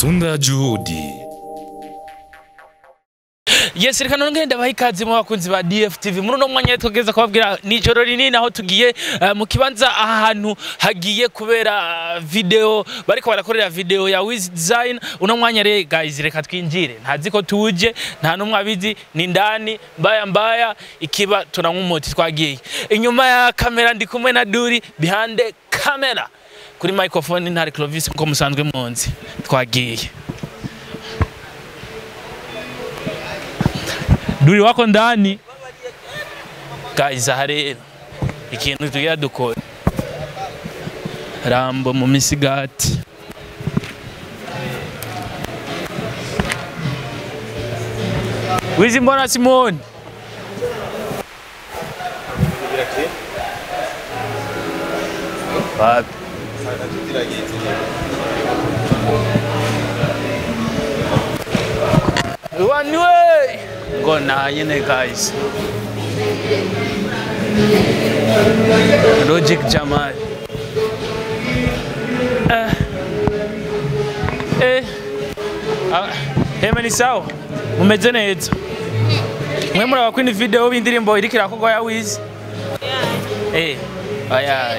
Sunda Juhudi. Yes, reka none ngenda baha ikaze mu bakunzi ba DFTV muri uno mwanya tugeza kubabwira ni ijoro rinini aho tugiye eh, mu kibanza ahantu hagiye kubera eh, video bariko barakorera video ya Wiz Design uno mwanya re guys reka twinjire ntazi ko tuje nta numwe abizi ni ndani mbaya mbaya ikiba tunanywa umuti twagiye inyuma ya kamera ndi kumwe na Duri behind the camera kuri microphone ntari Clovis nko musanzwe munzi twagiye Duri wako ndani guys aha rero ikintu tugira dukora rambo mu misigati wizi mbona simoni wapi waniwe ngo na nyine guys logic jamal eh eh ah, hema ni sawa mumeze neza mwe muraba kwini video b'indirimbo iriko irakorwa ya wiz eh aya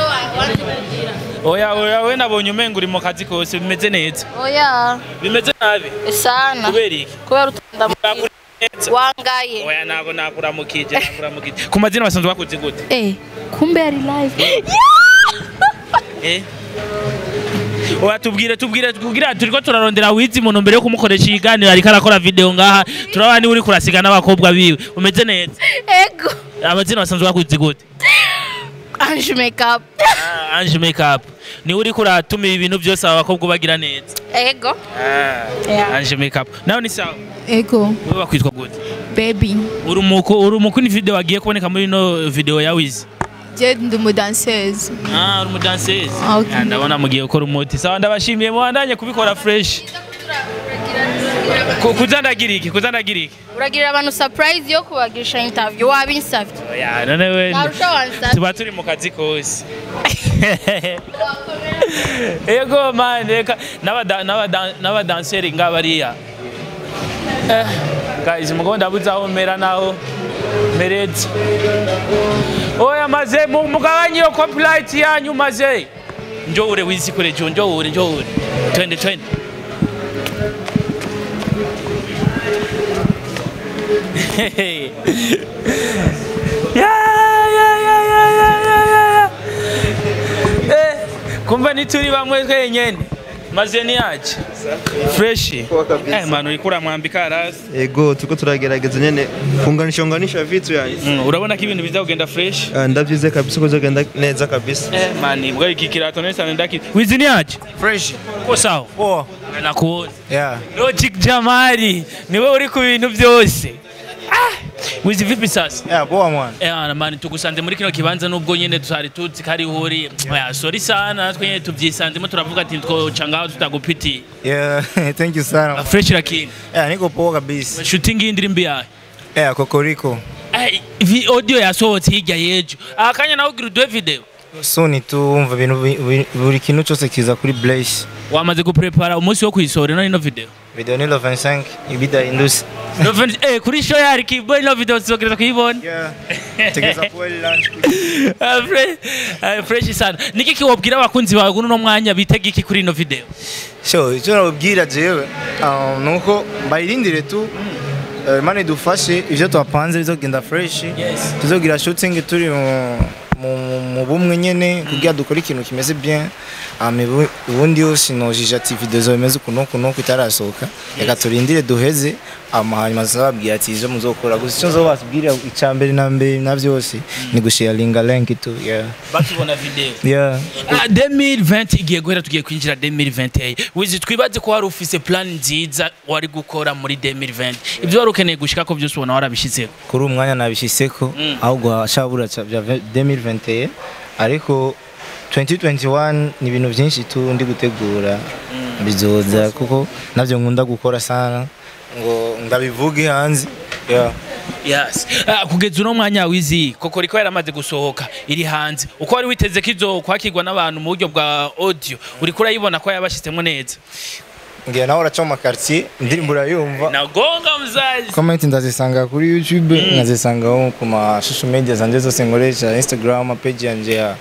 oya oya we nabonye umenga uri mu kazi kose bimeze neza Oya, bimeze nabi sana. kubera iki Kubera utunda Nakuri neza. wangaye. oya ntabwo nakuramukije nakuramukije ku mazina basanzwe bakuze gute Eh, kumbe ari live. Eh? Oya tubwire tubwire tubwire turiko turarondera wizi muntu mbere yo kumukoresha ikiganiro ariko arakora video ngaha turabona niwe uri kurasiga n'abakobwa biwe umeze neza Ego. amazina basanzwe bakuzi gute Ange makeup. Ah, Ange makeup niwe uri kuratuma ibintu byose aba bakobwa bagira neza Ego. Ah, Yeah. Ange makeup nawe ni sawa Ego, wowe bakwitwa gute baby. uri umuko uri umuko ni video wagiye kuboneka muri no video ya wizi Je ndi umudanseuse. Ah, uri umudansezi Okay. Ah, ndabona mugiye gukora umuti sawa ndabashimiye muhandanye kubikora fresh Ku- kuzandagira iki kuzandagira iki Uragirira abantu surprise yo kubagirisha interview wabinsavye. oya none we Narusha wansavye. tuba turi mu kazi kose ego man reka n'abada- n'abada- n'abadanseri nga bariya Eh, guys mugabo ndabuze aho mera naho meretse oya maze mu- mugabanye iyo copyright yanyu maze njoure wizi kure jo njoure njoure twende twende Ya, ya, ya, ya, ya, ya, ya, ya. Eh, kumbe nituri bamwe twenyene maze niyaje freshi eh manu uriko uramwambika rasi ego turiko turagerageza nyene kunganisha unganisha vitu yani Mm, urabona ko ibintu biza kugenda fresh Ah, ndavyize kabisa ko bizogenda neza kabisa eh mani mbwa iki kirato nesa ndaki wizi niyaje Fresh. ko sawa Poa. nakuona Yeah. logic jamari niwe uri ku bintu byose ah wizi vipi sasa Yeah, poa mwana. Eh, ana mani tugusanze muri kino kibanza nubwo nyene tutari tuzi kari huri oya sorry sana natwe nyene tuvyisanzemo turavuga ati twoca ngaho tutagupitiye Yeah, thank you sana. fresh lakini Yeah, niko poa kabisa. shooting y'indirimbo yawe Yeah, kokoriko. Eh, vi audio yasohotse hirya y'ejo akanya nawe ugira uduhe video Soon tu umva ibintu bi- bi- buri kintu cyose kiza kuri Blaze. wamaze guprepara umunsi wo kuyisohora ino ino video Video ni lo 25 ibida indusi. Noven- eh, kuri show yari kibo ino video tuzogereza kuyibona Yeah. Tegeza kuwa lunch. Ah, fre- ah, fresh sana niki kiwabwira abakunzi bawe kuno mwanya bitega iki kuri ino video So, icyo nababwira jewe um, nuko bayirindire tu eh, Imana idufashe ivyo twapanze bizogenda fresh. yes tuzogira shooting turi mu- mu mu bumwe nyene kugira dukore ikintu kimeze bien ame ubundi yose nojije ati video zo bimeze ukuntu kuno itarasohoka reka turindire duheze ama hanyuma tuzababwira ati izo muzokora gusa icyo nzobasubwira icya mbere na mbere na byose ni gusharinga link tu yeah bakibona video yeah Ah, 2020 igiye guhera tugiye kwinjira 2021 wizi twibaze ko wari ufise plan nziza wari gukora muri 2020 ibyo wari ukeneye gushika ko byose ubona warabishyizeho kuri uyu mwanya nabishiseko Mm. ahubwo hashabura ca- bya 2021 ariko 2021 ni ibintu byinshi tu ndi gutegura bizoza kuko nabyo nkunda gukora sana ngo ndabivuge hanze yeah. yes Ah, kugeza uno mwanya wizi koko riko yaramaze gusohoka iri hanze uko wari witeze ko izo kwakirwa n'abantu mu buryo bwa audio uriko urayibona ko yabashyizemo neza ngira nawe uraca mu makartier indirimbo urayumva nagonga mzazi comment ndazisanga kuri youtube nkazisangaho ku ma social media zanje zose nkoresha instagram page yanje ya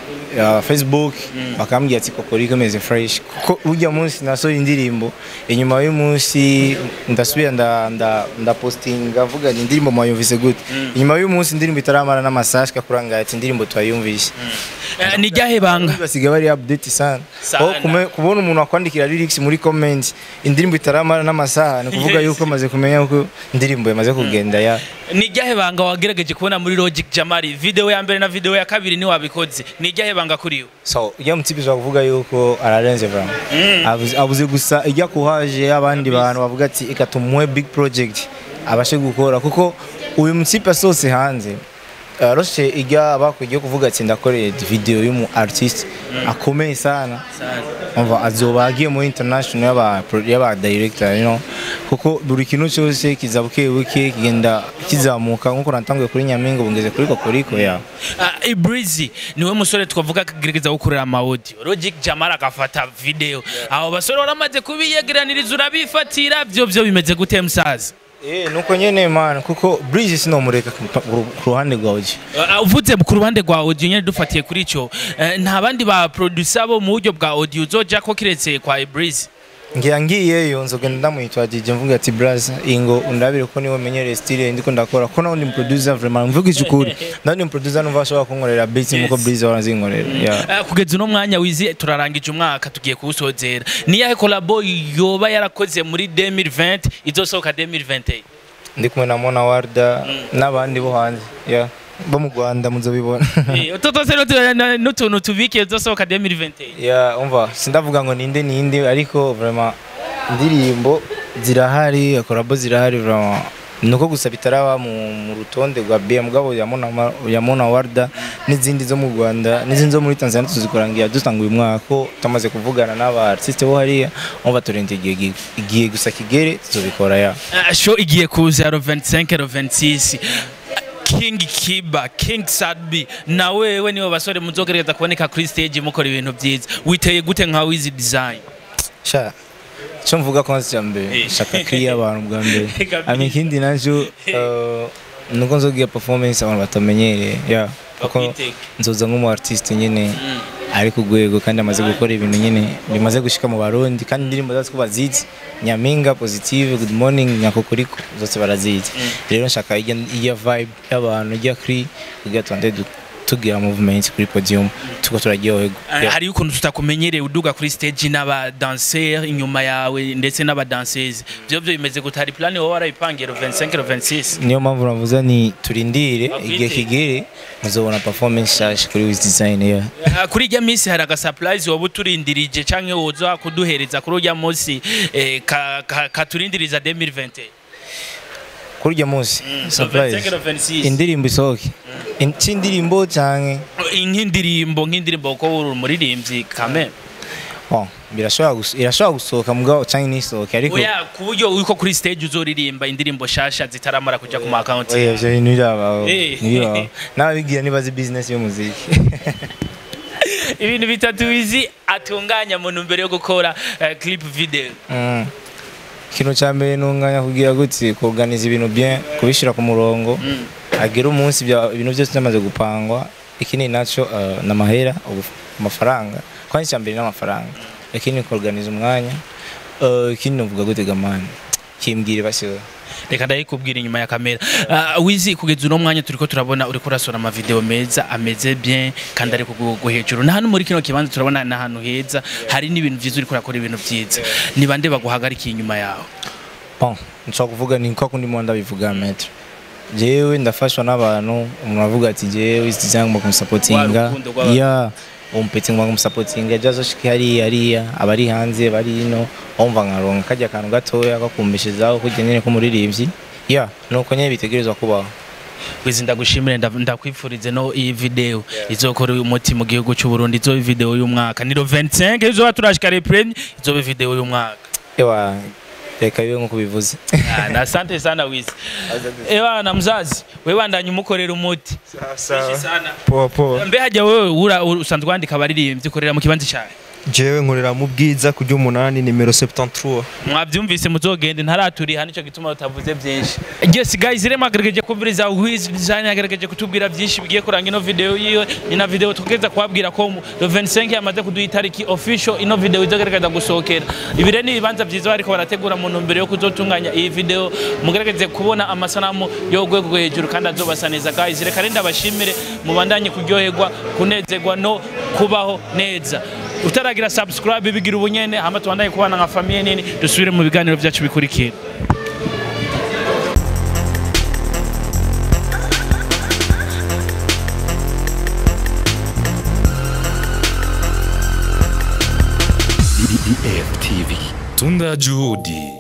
ya facebook bakambwira ati kokoriko imeze fresh kuko ujya munsi nasohoye indirimbo inyuma y'umunsi ndasubira nda nda ndapostinga vuga ni indirimbo mwayumvise gute inyuma y'umunsi indirimbo itaramara n'amasaje kurangara ati indirimbo twayumvise Eh, ni ryahe banga basigaye bari update sana Sana. Aho kume- kubona umuntu akwandikira lyrics muri comment indirimbo itaramara n'amasaha ni kuvuga Yes. yuko amaze kumenya ko indirimbo yamaze kugenda ya ni ryahe banga wagerageje kubona muri logic jamari video ya mbere na video ya kabiri ni wabikoze ni ryahe banga kuri yo so ujya mutipe ushobora kuvuga yuko ararenze vraiment abuze, abuze gusa ijya kuhaje abandi bantu bavuga ati eka tumuhe big project abashe gukora kuko uyu mutipe asohotse hanze aroshe ijya bakwiye kuvuga ati ndakoreye video y'umu artist akomeye sana umva azoba agiye muri international y'aba y'aba director you know kuko buri kintu cyose kiza buke buke kigenda kizamuka nkuko natanguye kuri Nyaminga bungeze kuri Kokoriko ya Uh, Ibrizi niwe musore twavuga akagerageza gukorera ama audio Logic Jamara agafata video abo basore waramaze kubiyegeraniriza urabifatira byo byo bimeze gute musaza Eh nuko nyene man kuko Bridge sinomureka ku ku ruhande rwa audio Uh, uvuze ku ruhande rwa audio nyine dufatiye kuri ico uh, nta bandi ba producer bo mu buryo bwa audio uzoja ko kiretse kwa Ibrizi ngira ngiyeyo nzogenda ndamwitwa DJ mvuga ati braza ingo undabire ko niwe menyere style ndiko ndakora ko nawe ni producer vraiment mvuga ikikuri nawe ni producer numva ashobora kunkorera beats nkuko Bridge warazinkorera yeah Uh, kugeza uno mwanya wizi turarangije umwaka tugiye kuwusozera ni yahe collabo yoba yarakoze muri 2020 izosohoka 2021 ndi kumwe na Mona Warda n'abandi bo hanze yeah bo mu Rwanda muzobibona Eh, utu twose n'utu- na- n'utuntu tubikiye tuzosohoka 2021 ya umva sindavuga ngo ninde ninde ariko vraiment indirimbo zirahari akorabo zirahari vraiment nuko gusa bitaraba mu, mu rutonde rwa BM mugabo ya Mona Ma- ya Mona Warda n'izindi zo mu Rwanda n'izindi zo muri Tanzania tuzikorangira dutanga uyu mwaka ko tumaze kuvugana n'aba artiste bo hariya umva turinde igihe gi- igihe gusa kigere tuzobikora ya Uh, show igiye kuza ya 25 ro 26 King Kiba, King Sadbi na wewe niwe basore muzogerageza kuboneka kuri stage mukora ibintu byiza witeye gute nka Wiz Design sha cyo mvuga ko nzi mbere Eh. shaka kiriya abantu bwa mbere Kabisa. ami ikindi nacyo uh, nuko nzogira performance abantu batamenyereye ya kuko Bakwitege. nzoza nk'umu artiste nyine ari ku rwego kandi amaze gukora ibintu nyine bimaze gushika mu barundi kandi indirimbo zacu ko bazizi nyaminga positive good morning nyakokoriko zose barazizi rero nshaka ijya ijya vibe y'abantu ijya kuri kugira tuande du- tugira movement kuri podium tuko turaryoherwa Uh, Yeah. hariyo ukuntu tutakumenyereye uduga kuri stage n'aba dancer inyuma yawe ndetse n'aba danseuses byo byo bimeze gute hari plan wowe warayipangiye ro 25 ro 26 niyo mpamvu navuze ni turindire Bakwite. igihe kigere muzobona performance nshyashya kuri wiz design ya Uh, kuri ijya minsi hari agasurprise wowe uturindirije canke woza kuduhereza kuri ujya munsi eh, ka- ka- katurindiriza 2020 kuri urya munsi so 25 surprise ro 26 indirimbo isohoke In- c'indirimbo canke nk'indirimbo nk'indirimbo ko uri umuririmbyi kame oh, birashobora gus- irashobora gusohoka mugabo canke ntisohoke ariko oya ku buryo uko kuri stage uzoririmba indirimbo shasha zitaramara kuja ku ma account oya ivyo bintu birabaho Eh. ntibibaho n'ababigira nibazi business y'umuziki ibintu bitatu wizi atunganya mu ntumbero yo gukora eh, clip video Mm. ikintu ca mbere nunganya kugira gutse kuorganiza ibintu bien kubishira ku murongo agera umunsi bya- ibintu byose byamaze gupangwa ikindi naco uh, n'amahera ubu- amafaranga kwani icya mbere n'amafaranga ikindi kuorganiza umwanya uh, ikindi novuga gute gamani kimbwire basiwe reka ndayikubwira inyuma ya kamera uh, wizi kugeza uno mwanya turiko turabona uriko urasora ama video meza ameze bien kandi ari ku rwego hejuru na hano muri kino kibanza turabona ni ahantu heza hari n'ibintu vyiza uriko urakora ibintu vyiza ni bande baguhagarikiye inyuma yawe bon nshobora kuvuga ni kwa kundi mo ndabivuga metre jewe ndafashwa n'abantu umuntu avuga ati jewe izi zangu kumusapotinga Wa rukundo rw'abantu. ya umpetse ngo kumusapotinga jazo shiki hariya hariya abari hanze bari ino wumva nkaronka kajya akantu gatoya kakumbishizaho kujya nyine k'umuririmbyi ya nuko nyine bitegerezwa kubaho wizi ndagushimire nda- ndakwifurize no iyi video izokora uyu muti mu gihugu cy'u Burundi izobe video y'umwaka ni lo 25 izoba turashika reprene izobe video y'umwaka ewa reka bibe nk'uko bivuze Ah, na asante sana wizi ewa na mzazi wewe andanye umukorera umuti Freshi sana poa poa mbe hajya wewe ura ura- usanzwe wandika abaririmbyi ukorera mu kibanza cyawe jewe nkorera mu bwiza ku ry'umunani nimero 73 mwabyumvise muzogende ntaraturiha nicyo gituma utavuze byinshi yes guys rero mwagerageje kumviriza Wiz Design yagerageje kutubwira byinshi bigiye kuranga ino video yiwe ni na video tukeza kubabwira ko mu- le 25 yamaze kuduha itariki official ino video izogerageza gusohokera ibi rero ni ibibanza byiza bariko barategura mu ntumbero yo kuzotunganya iyi video mugerageze kubona amasanamu yo rwego rwo hejuru kandi azobasa neza guys reka rero ndabashimire mubandanye kuryoherwa kunezerwa no kubaho neza utaragira subscribe bigira ubunyene hama tubandanye kubana nka famiye nini dusubire mu biganiro byacu bikurikira DDF TV. Tunda Juhudi.